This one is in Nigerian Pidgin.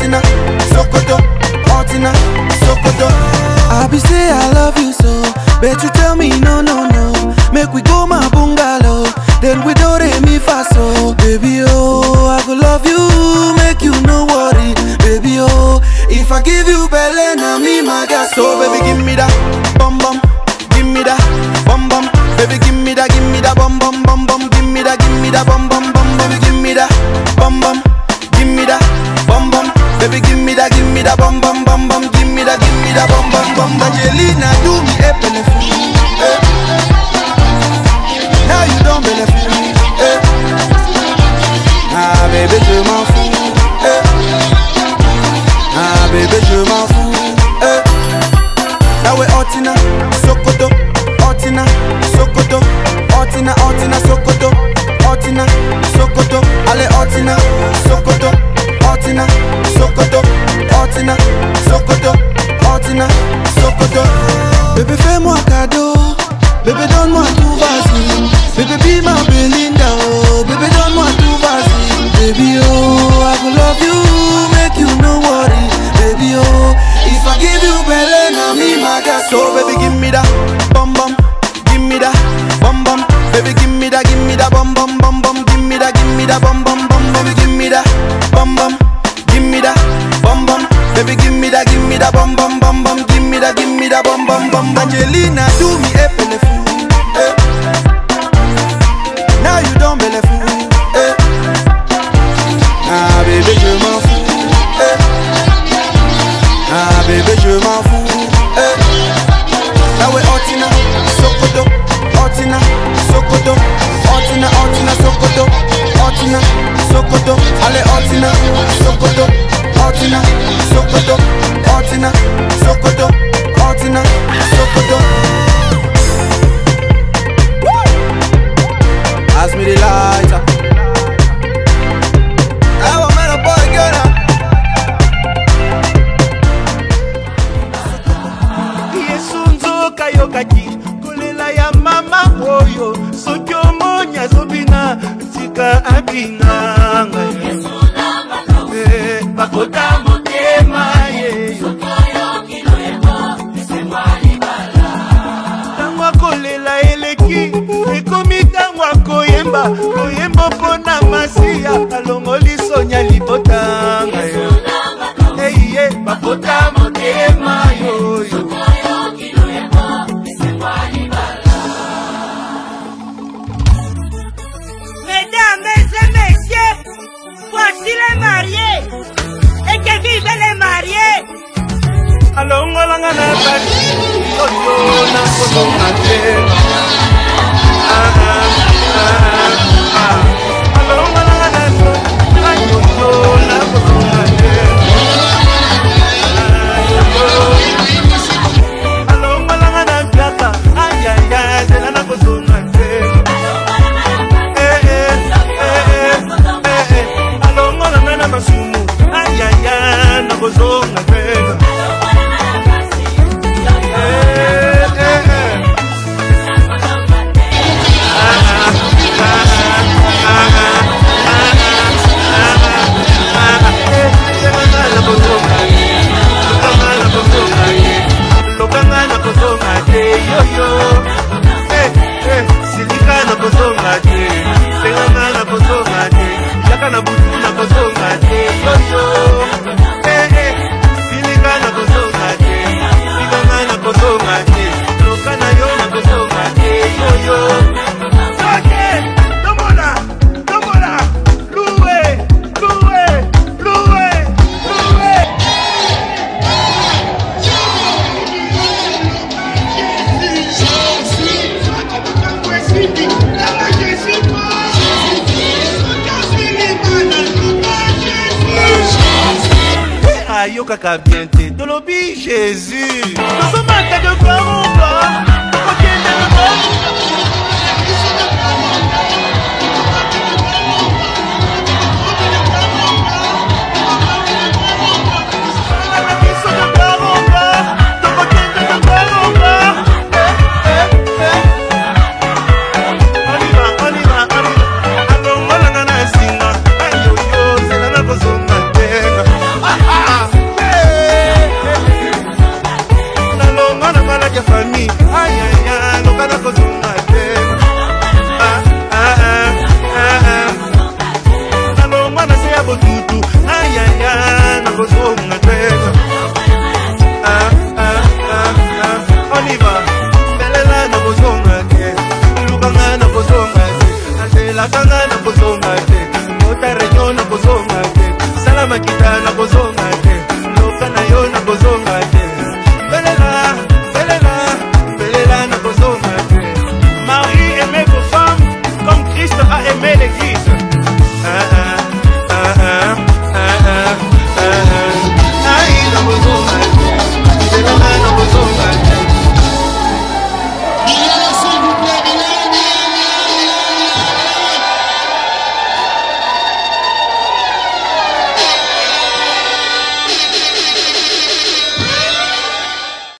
Otina, Sokoto, Otina, Sokoto. I be say I love you so, but you tell me no, no, no. Make we go my bungalow, then we do re mi fa so. Baby oh, I go love you, make you no worry. Baby oh, if I give you belle, na me my gas. So baby give me that, bum bum, give me that, bum bum. Baby give me that, give me that, bum bum bum bum. Give me that, give me that, bum bum bum. Baby give me that, bum bum, give me that, bum bum. Baby give me that, give me that, bum bum bum bum. Give me that, give me that, bum bum bum. Angelina do me a benefit. Eh. Now you don't benefit me. Eh. Ah bébé je m'en fous. Eh. Ah bébé je m'en fous. Eh. Now we Otina, Sokoto, Otina, Sokoto, Otina, Otina, Sokoto, Otina, Sokoto, allez Otina, Sokoto, Otina, Sokoto, Otina, Sokoto, Otina, Sokoto. Bébé fais-moi cadeau, bébé donne-moi tout vas-y, bébé be ma Belinda, oh, bébé donne-moi tout vas-y, baby oh, I go love you, make you no worry, baby oh, if I give you belle, na me my gas, so baby give me that, bum bum, give me that, bum bum, baby give me that, give me that, bum bum bum bum, give me that, give me that, bum bum bum, baby give me that, bum bum, give me that, bum bum, baby give me that, give me that, bum bum bum bum, give me that, give me that, bum bum bum, Angelina do me a benefit, eh. Now you don't benefit, eh. Ah bébé je m'en fous, eh. Ah bébé je m'en fous, eh. Now we Otina, Sokoto, Otina, Sokoto, Otina, Otina, Sokoto, Otina, Sokoto, allez Otina, Sokoto, Otina, Sokoto, Otina, Sokoto, Otina, Sokoto. Pass me the lighter. I want man a boy girl now. yesu nzoka yokaki kolela ya mama oyo soki omoni azobina tika abinganga Eh, bakota motema yeyo ntango akolela eleki ekomi ntango akoyemba koyemba mpo na masiya alongoli sonya libotanga yo eiye bakota motema yoyo Mesdames et messieurs, voici les mariés. Et que vivent les mariés. alongolanga na basi oyo nakozonga te Ah, ah, ah, ah. alongolanga na ayoyo nakozonga te Ah, alongolanga na piaka ayaya nzela nakozonga te Eh, eh, eh, eh, eh, eh. alongolanga na masumu ayaya nakozonga te lokanga na kozonga te yoyo silika na kozonga te tenganga na kozonga te yaka na butu na kozonga te yoyo silika na kozonga te sikanga na kozonga te loka na yo na kozonga te yoyo soke tombola tombola luwe luwe luwe luwe ayokaka bien te tolobi jésus tozomaka de kwaruba kokende alongolanga na singa ayoyo zela na kozonga te tutu ayaya nakozonga te Ah, ah, ah, ah. oniva belela nakozonga te lukanga nakozonga te azelakanga nakozonga te otarenyo nakozonga te sala makita nakozonga